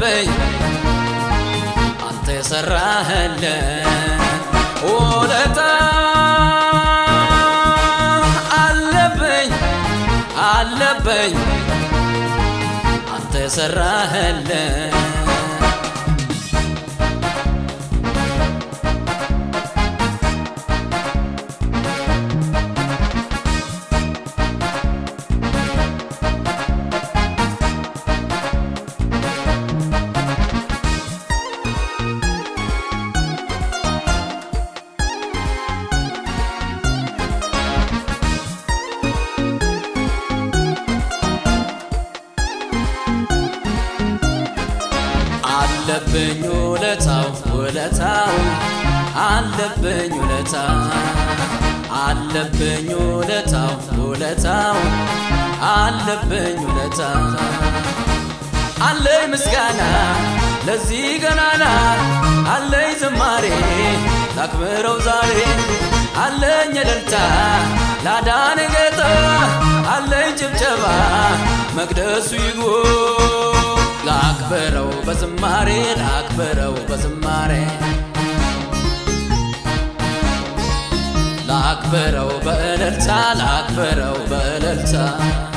አለብኝ አንተ የሰራህልን ውለታ አለብኝ አለብኝ አንተ የሰራህልን አለብኝ ውለታው ውለታው አለብኝ ውለታ አለብኝ ውለታው ውለታው አለብኝ ውለታ አለኝ ምስጋና ለዚህ ገናና አለኝ ዝማሬ ላክብረው ዛሬ አለኝ እልልታ ላዳን ጌታ አለኝ ጭብጨባ መቅደሱ ይግቡ ላክብረው በዝማሬ ላክብረው በዝማሬ ላክብረው በእልልታ ላክብረው በእልልታ